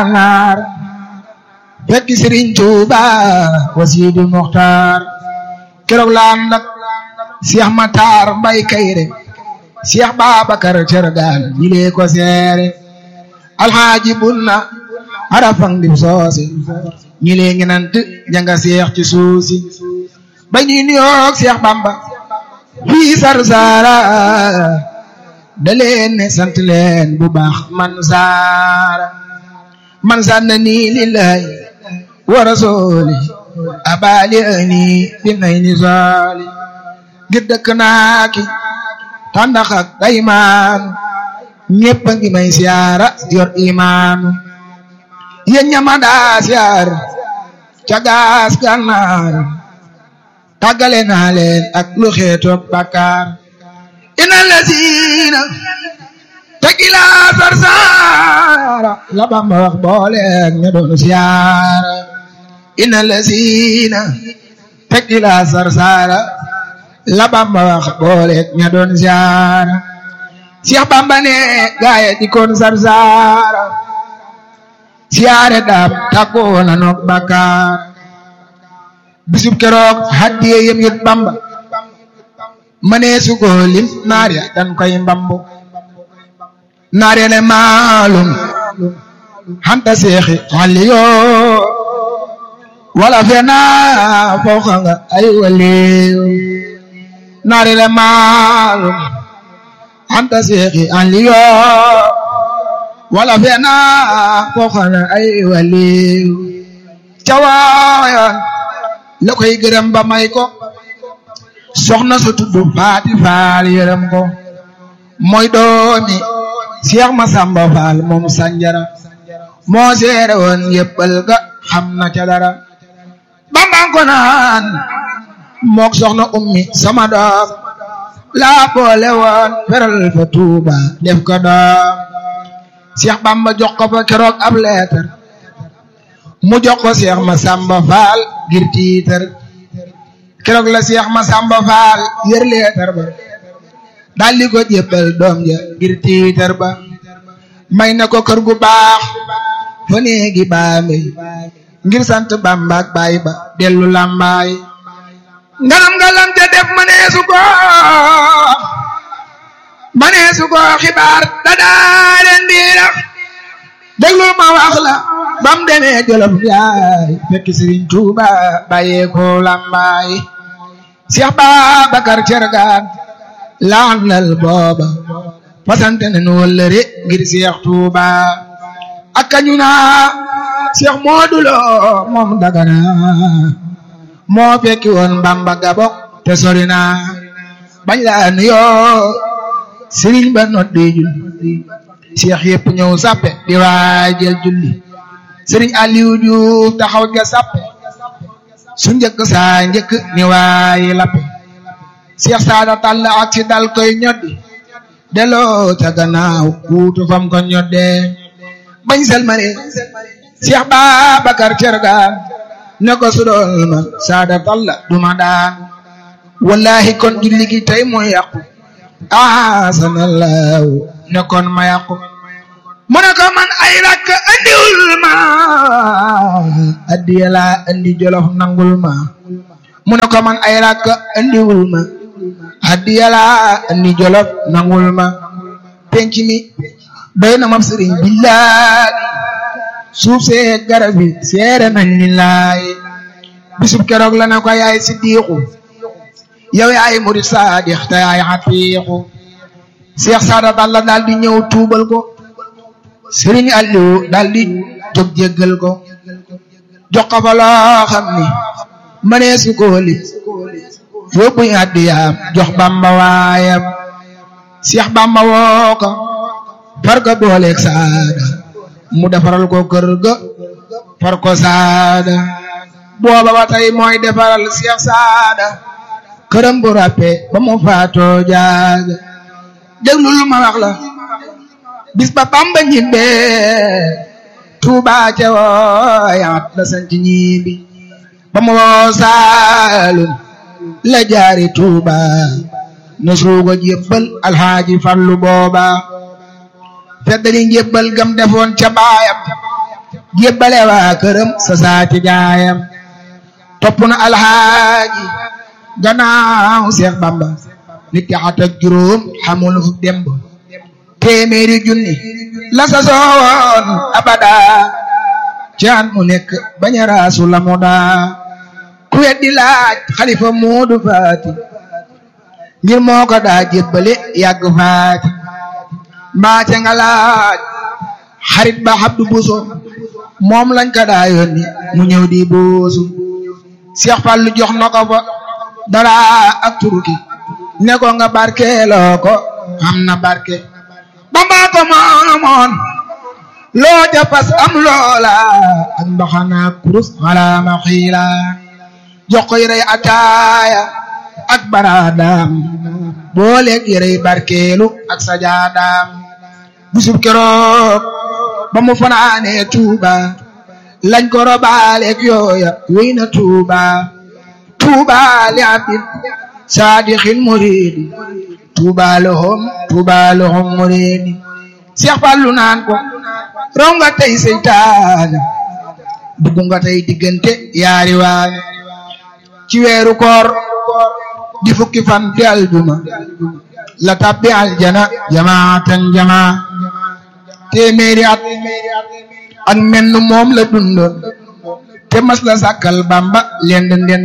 gànnaar fekk Sëriñ Tuuba wasiidu muxtaar keroog la ànd ak Cheikh Matar Mbay Kayre Cheikh Babacar Cergaan ñilee ko seere alxaaji bunna arafang dim soose ñilee ngi nant janga seex ci suusi ba ñuy nuyoog Cheikh Bamba fii Sarsara da leen ne sant leen bu baax man saara man sanna nii lillahi wa rasuli abali ani bi nay ni soli ngir dëkk naa ki tàndax ak daymaan ñépp a ngi may siyaara yor imaanu yéen ñama daa siyaar ca gaas gànnaar tàggale naa leen ak lu xeetoog bàkkaar ina lazina tegila sarsaara la Bamba wax booleeg ña doon siyaara ina lazina tegila sarsaara la Bamba wax booleeg ña doon siyaara Cheikh Bamba ne gaaye di koon sarsaara siyaare daam tàggoo na noog bàkkaar bisub keroog haddiye yem yit Bamba mënee su ko lim naar ya dan koy mbambu naar ya ne maalum xanta seexi xalli yoo wala fena fooxa nga ay waliyo naar ya ne maalum xanta seexi xalli yoo wala fena fooxa nga ay waliyo cawaayan la koy gërëm ba may ko soxna su tudd faati faal yërëm ko mooy doomi Cheikh Masamba Faal moom sanjara moo seere woon yëppal ga xam na ca dara bambang ko naan mook soxna ummi sama doom laa boole woon feral fa tuuba def ko doom Cheikh Bamba jox ko fa keroog ab leetar mu jox ko Cheikh Masamba Faal ngir tiitar keroog la Cheikh Masamba Faal yër leetar ba daldi ko jébbal doom ja ngir tiitar ba may na ko kër gu baax fa néegi baambe ngir sant Bamba ak baay ba dellu lambaay ngalam ngalam ja def maneesu ko maneesu ko xibaar da daaleen biira déglu ma wax la bam demee jolof yaay fekk Sëriñ Tuuba bàyyee ko lambaay Cheikh Babacar Cergaan laanal booba fasante ne nu wëllëre ngir Cheikh Tuuba ak kañu naa Cheikh Moodu Lo moom Dagana moo fekki woon Bamba Gabok te sori naa bañ laa nuyoo Sëriñ ba noddi julli Cheikh yëpp ñëw sappe di waajal julli Sëriñ Aliou Diouf taxaw ja sappe su njëkk saa njëkk ni waayi lappe Cheikh Saada Tall ak si dal koy ñoddi delloo ca gannaaw kuutu fam ko ñoddee bañ selmane Cheikh Babacar Cergaan ne ko su doon ma Saada Tall duma daan wallahi kon julli gi tey mooy yàqu asanallahu ne kon ma yàqu mu ne ko man ay rakk andiwul ma addiya laa andi jolof nangul ma mu ne ko man ay rakk andiwul ma addiya laa andi jolof nangul ma penc mi doy na ma sëriñ billahi suuf see garab yi seere nañ lillahi bisub keroog la ne ko yaay siddiqu yow yaay murid saadix te yaay xafiiqu Cheikh Saada Balla daal di ñëw tuubal ko Sëriñ Aliou daal di jóg jéggal ko jox ko fa loo xam ni mënee su ko lim yóbbu addiyaam jox Bamba waayam Cheikh Bamba woo ko far ko booleeg Saada mu defaral ko kër ga far ko Saada booba ba tey mooy defaral Cheikh Saada këram bu ràppe ba mu faatoo jaaga déglul ma wax la bis ba Bamba ñibbee Tuuba ca wooyaat la sanc ñibbi ba mu woo Saalum la jaari Tuuba na suuga jébbal alxaaji Fallu booba feddali njébbal gam defoon ca baayam jébbale waa këram sa saati gaayam topp na alxaaji gannaaw Seex Bamba nit ki at ak juróom xamul fu demb téeméeri junni la sa soowoon abada ci at mu nekk bañ a raasu la mu daa ku weddi laaj xalifa Moodu Faati ngir moo ko daa jébbale yàgg faati mbaate nga laaj xarit ba Abdu Buso moom lañ ko daa yónni mu ñëw di boosu Seex Fallu jox na ko fa dara ak turki ne ko nga barkeeloo ko am na barke Bamba ko moomoon loo japas am loola ak mbaxana kurus wala ma xiila jox ko yërey ataaya ak baraadaam booleeg yërey barkeelu ak sajaadaam bisub keroog ba mu fanaanee Tuuba lañ ko robaaleeg yooya wéy na Tuuba Tuuba li abdin saadixin muridi Tuuba lahum Tuuba lahum muridi Seex Fallu naan ko raw nga tey seytaane dugg nga tey diggante yaari waane ci weeru koor di fukki fan di aljuma la tabbi aljana jamaatan jamaa téeméeri at ak menn moom la dundoon te mas la sàkkal Bamba lend ndend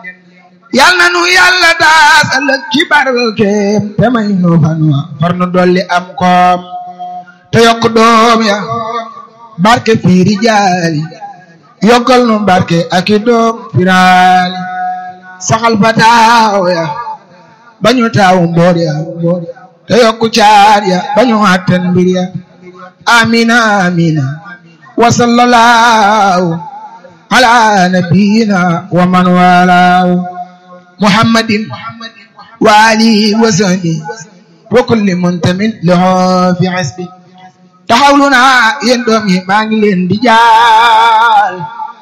yal na nu yàlla daas ëllëg ci barkeem te may nu fan wa far nu dolli am koom te yokk doom ya barke fiiri jaali yokkal nu barke ak i doom firaali saxal fa taaw ya bañu taaw mboor ya te yokku caar ya bañu àttan mbir ya amina amina wa sallallahu ala nabiyina wa man walaahu muhammadin wa alihi wa sahbihi wa kulli muntamin lahu fi hasbi taxawlu naa yéen doom yi maa ngi leen di jaal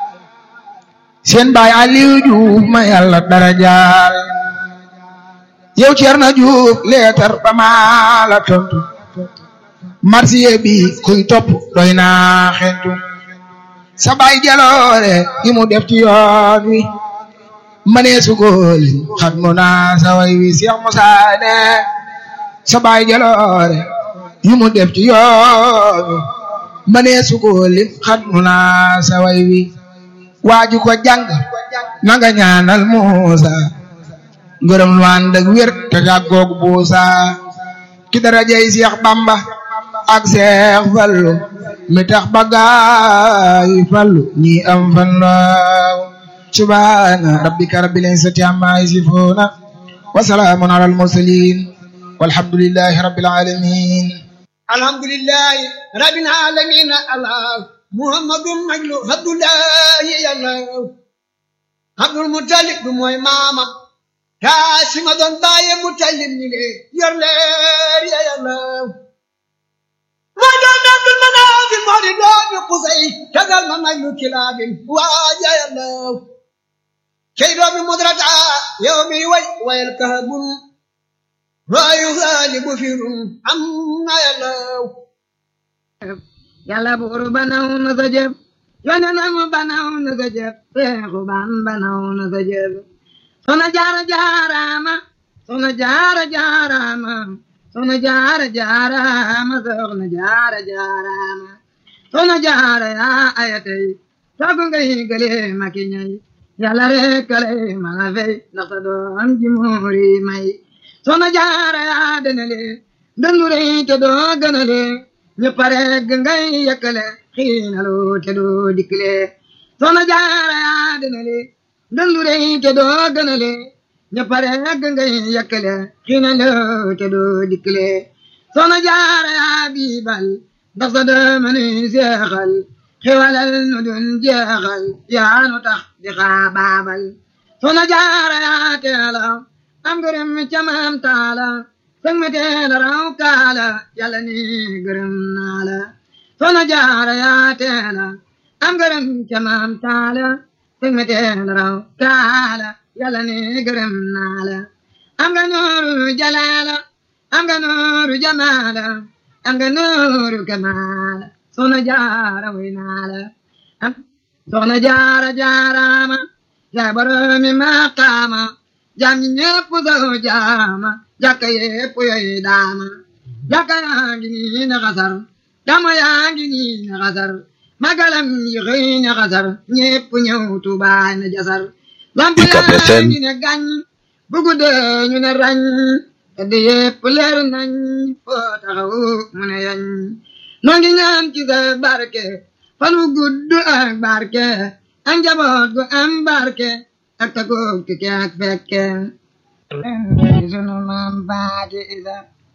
seen baay Aliou Diouf ma yàlla dara jaal yow Cerno Diouf leetar ba maa la tontu marsiye bi kuy topp doy naa xentu sa baay jaloore yi mu def ci yoon wi manee sugooli xat mu naa sa way wi Seex Musaa ne sa baay jaloore yi mu def ci yoon wi manee sugooli xat mu naa sa way wi waaju ko jàng nanga ñaanal Muusa ngërëm lu ànd ak wér te jàggoog buusa ki darajay Seex Bamba ak Seex Fallu mi tax ba gaay fallu ñi am fan laaw subhaana rabbika rabbil izzati amma yasifuuna wa salaamun alal mursaliin walhamdulillahi rabbil aalamiin alhamdulillahi rabbil aalamiin allah muhammadun majlu abdullahi yàlla abdul mutalib du mooy maama kaasima doon baaye mutalib ni le yor leer ya yàlla moo doon abdul manaafi moo di doomi qusay tagal ma majlu kilaabin waaja yàlla kay doomi mudrata yow mi way wayal kahabun raayu gaalibu firun am na yàlla yàlla buur banaw na sa jëf yonenam banaw na sa jëf seexu ban banaw na sa jëf sona jaara jaarama sona jaara jaarama sona jaara jaarama soxna jaara jaarama sona jaara yaa ayatay sagu ngay gële maki ñay yàlla rek lay mala fay ndax sa doom ji muuri may sona jaara yaa denale dëndure te doo gënale ñu pare ngay yëkkale xiinalu te doo dikkale sona jaara yaa denale dëndure te doo gënale ñu pare ngay yëkkale xiinalu te doo dikkale sona jaara yaa biibal ndax sa dëmëni seexal xiwalal nu dun jeexal yaa nu tax di xaabaabal sona jaara yaa teela am gërëm ca maam taala sëg me teela raw kaala yàlla ni gërëm naa la sona jaara yaa teela am gërëm ca maam taala sëg me teela raw kaala yàlla ni gërëm naa la am nga nooru jalaala am nga nooru jamaala am nga nooru kamaala sona jaara way naa la soxna jaara jaaraama yaa boromi maqaama jam ñi ñépp saw jaama jàkka yépp yoy daama jàkka yaa ngi nii na xasar dama yaa ngi nii na xasar magalam yi xëy na xasar ñépp ñëw Tuubaa na jasar lamp yaa ngi ne gàñ bu guddee ñu ne rañ tedd yépp leer nañ foo taxaw mu ne yañ noo ngi ñaan ci sa barke fan wu gudd ak barke ak njaboot gu am barke ak tagoog tukke ak fekke sunu maam baati isa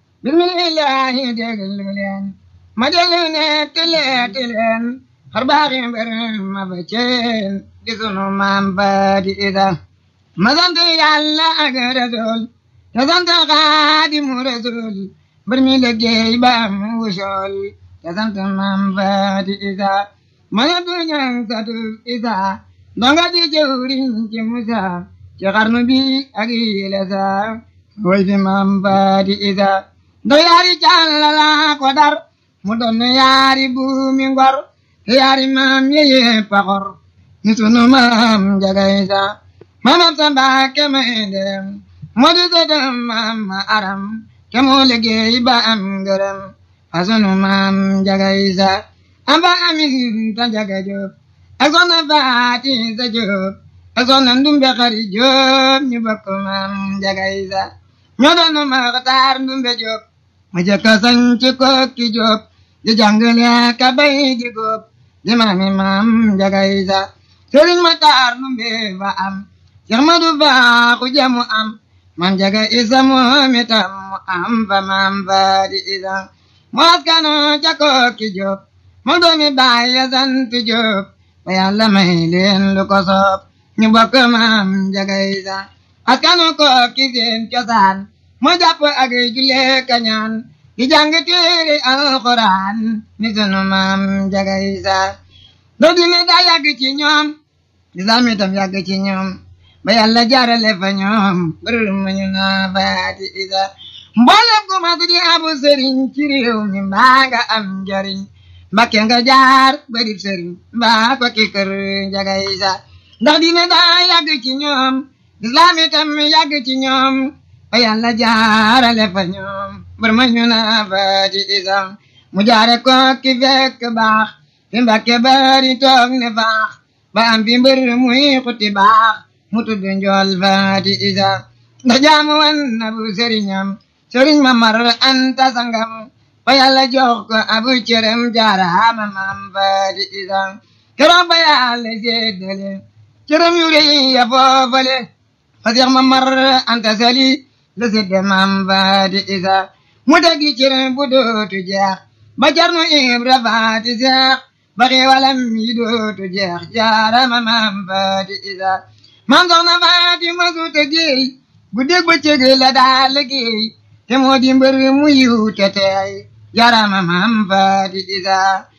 bismillahi déglu leen ma déglu ne tileeti leen xar baaxi mbir ma ba ceen di sunu maam baati isa ma sant yàlla ak rasul te sant xaadimu rasul mbir mi liggéey ba am wusool te sant maam baati isa ma ne du ñang satu isa ndonga di jëwriñ ci musa ci xarnu bi ak yile sa way fi maam baati isa ndo yaari càllala ko dar mu doon yaari buumi ngor yaari maam yeye paxor ni sunu maam njaga isa maamam sa mbaake may dem moo di sëtam maam ma aram ke moo liggéey ba am ngërëm fa sunu maam njaga isa amba amin ta njaga jóob ak soxna faati sa jóob ak soxna ndumbe xari jóob ñu bokk maam njaga isa ñoo doon maxtaar ndumbe jóob ma jëkka sañ ci kokki jóob di jàngale ka bay di góob di maami maam njaga isa sëriñ ma taar ndumbe fa am Seex Madu Baaxu jamu am maam njaga isa moom itam mu am fa maam faati isa mu askano ca kokki jóob moo doomi baay ya sant jóob ba yàlla may leen lu ko soob ñu bokk maam njaga isa askanu kokki seen cosaan moo jàpp ak julle kañaan di jàng téere alxuraan ni sunu maam njaga isa doo dine daa yàgg ci ñoom lislaam itam yàgg ci ñoom ba yàlla jaarale fa ñoom bërër ma ñu naa faati isa mboolem ku mas di abu sëriñ ci réew mi mbaa nga am njariñ mbakke nga jaar bari sëriñ mbaa ko ki kër njaga isa ndax dine daa yàgg ci ñoom lislaam itam yàgg ci ñoom ba yàlla jaarale fa ñoom bër ma ñu naa faati isa mu jaare ko ki fekk baax fi mbakke bari toog ne faax ba am fi mbër muy xuti baax mu tudd njool faati isa ndax jaamu wan na bu sëriñam sëriñ ma mar anta sangam ba yàlla jox ko abu cërëm jaaraama maam faati isa keroog ba yàlla séddale cërëm yu rëy ya foofale fa seex ma mar anta sali la sédde maam faati isa mu tegi cërëm bu dootu jeex ba jarnu ibra faati seex ba xeewalam yi dootu jeex jaaraama maam faati isa maam soxna faati masu tëggéey bu dégg ba cëg la daa liggéey te moo di mbër mu yiw te teey jaaraama maam faati isa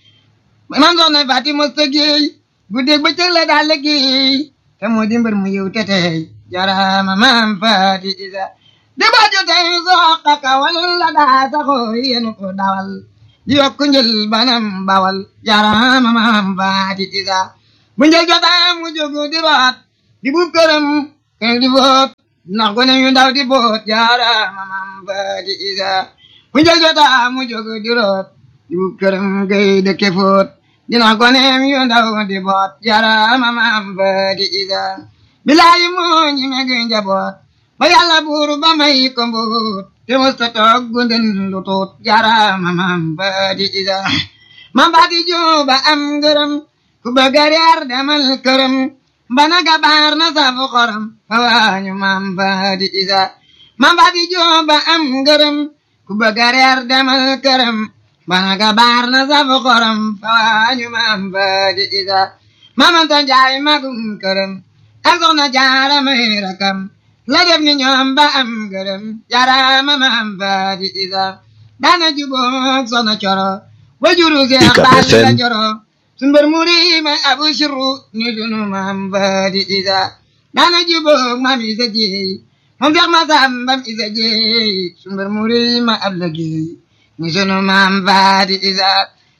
maam soxna faati mas tëggéey bu dégg ba cëg la daa liggéey te moo di mbër mu yiw te teey jaaraama maam faati isa di ba jotey soqa kawal la daa saxoo yenu ko dawal di yokk njël banam bawal jaaraama maam faati isa bu njël jotaa mu jógu di root di buub këram kër di boot ndax gone yu ndaw di boot jaaraama maam faati isa bu njël jotaa mu jóg di root di buub këram gay dëkke foot di ndax gone yu ndaw di boot jaaraama maam faati isa bilaayi moo ñi meg njaboot ba yàlla buur ba may ko mbuut te musta toog gunden lu tuut jaaraama maam faati isa maam faati juba am ngërëm ku bëgg a reer demal këram bana gabaar na safu xorom fa waañu maam faati isa maam faati juba am ngërëm ku bëgg a reer demal këram bana gabaar na safu xorom fa waañu maam faati isa maamanta njaay magum këram ak soxna jaara may rakam la def ni ñoom ba am ngërëm jaaraama maam faati isa daana juboog soxna coro wajuru seex baal la coro sumber muri ma abu shiru ni sunu maam faati isa daana juboog maam isa jeey moom feex ma sambam isa jeey sumber muri ma ab la geey ni sunu maam faati isa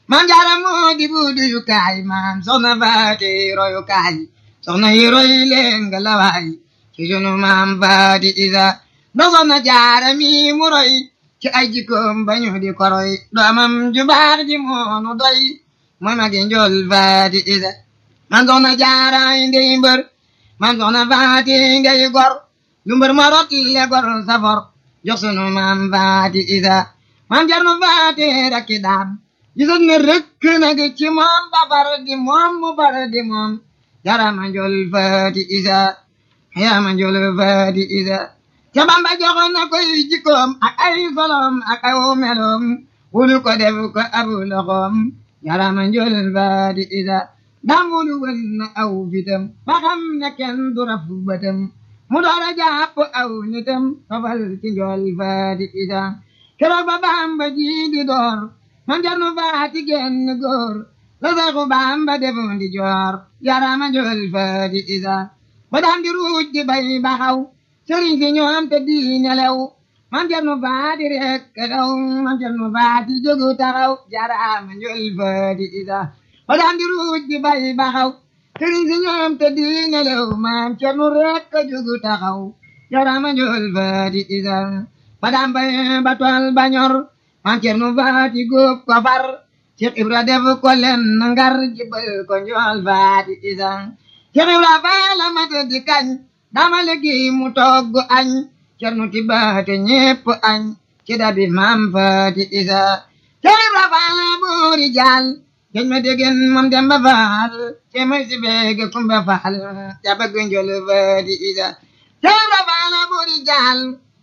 maam jaara moo di buudu yu kaay maam soxna faati royu kaay soxna yi roy leen nga lawaay ci sunu maam faati isa do soxna jaara mi mu roy ci ay jikkoom bañu di koroy doomam ju baax ji moonu doy mooy magi njool faati isa man soxna jaara ndey mbër man soxna faati ngay gor lu mbër ma rot le gor safor jox sunu maam faati isa maam jarnu faati rakki daam gisoon ne rëkk nag ci moom ba far di moom mu far di moom jarama njool faati isa yarama njool faati isa ca bamba joxoon na koy jikkoom ak ay solom ak ay meloom wulu ko def ko abu loxoom yarama njool faati isa dam wulu wën na aw fitam ba xam ne kenn du raf bëtam mu doora jàpp aw nitam fafal ci njool faati isa keroog ba bamba ji di door man jarnu faati genn góor la saxu bamba defoon di joor yarama njool faati isa ba daan di ruuj di bay baxaw sëriñ si ñoom te di nelew man jarnu faati rek daw man jarnu faati jógu taxaw yarama njool faati isa ba daan di ruuj di bay baxaw sëriñ si ñoom te di nelew man jarnu rek jógu taxaw yarama njool faati isa ba daan bay ba tool ba ñor man cernu faati góob ko far Cheikh Ibra def ko len ngar jibal ko njool faati isa Cheikh Ibra faala mata di kañ dama liggéey mu togg añ cernu tibaate ñépp añ ci dabi maam faati isa Cheikh Ibra faala boori jaal geñ ma degen moom demba faal ce may si beege kumba faal ca bëgg njool faati isa Cheikh Ibra faala boori jaal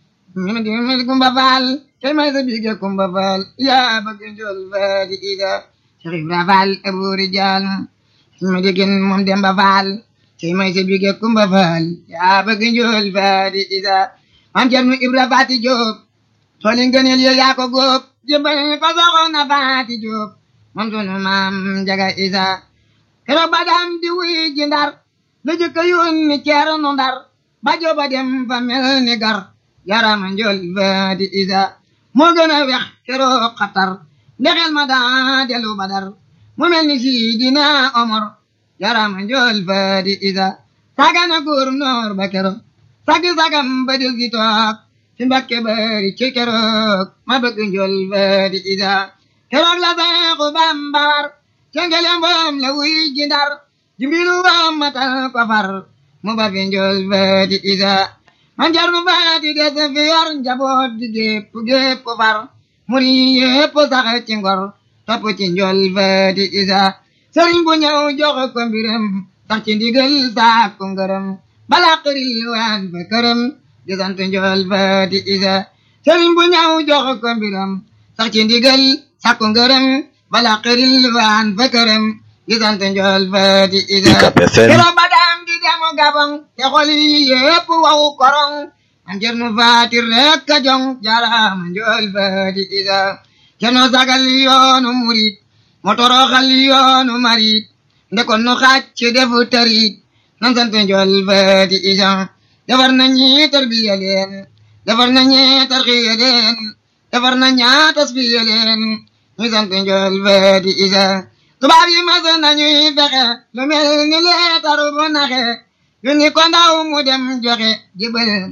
mi di mi kumba faal tey may sa bige kumba faal yaa bëgg njool faati isa Cheikh Ibra faal aburi jaal mi di gën moom demba faal tey may sa bige kumba faal yaa bëgg njool faati isa maam Cerno Ibra faati Jóob tooli ngëneel yo yaa ko góob jëmbal ko soxna faati Jóob moom sunu maam jaga isa keroog ba daan di wuy ji ndar la jëkk yónni Ceerno ndar ba jooba dem fa mel ni gar yarama njool faati isa moo gën a wex keroog xatar ndexel ma daa delu badar mu mel ni sidina omar yarama njool faati isa sagana góor noor ba keroog sagi sagam ba del gi toog ci mbakke bari ci keroog ma bëgg njool faati isa keroog la seexu bambar cengele mboom la wuy ji ndar jimbilu wam matal ko far mu ba fi njool faati isa man jarnu faati des fi yor njaboot di gépp gépp far muri yépp sax ci ngor topp ci njool faati isa sëriñ bu ñëw jox ko mbiram sax ci ndigal sàkku ngërëm bala xëril waan fa këram di sant njool faati isa sëriñ bu ñëw jox ko mbiram sax ci ndigal sàkku ngërëm bala xëril waan fa këram di sant njool faati isa keroog ba daam di demu gabon te xol yi yépp waw korong am cernu faati rek a jong jaraama njool faati isa cerno sagal yoonu murit motoroxal yoonu marit ndekon nu xàcc defu tarit nan sant njool faati isa defar na ñi tarbiya leen defar na ñi tarxiya leen defar na ñaa tasfiya leen ñu sant njool faati isa tubaab yi mas nañuy fexe lu mel ni leetaru bu naxe yu ni ko ndaw mu dem joxe jibal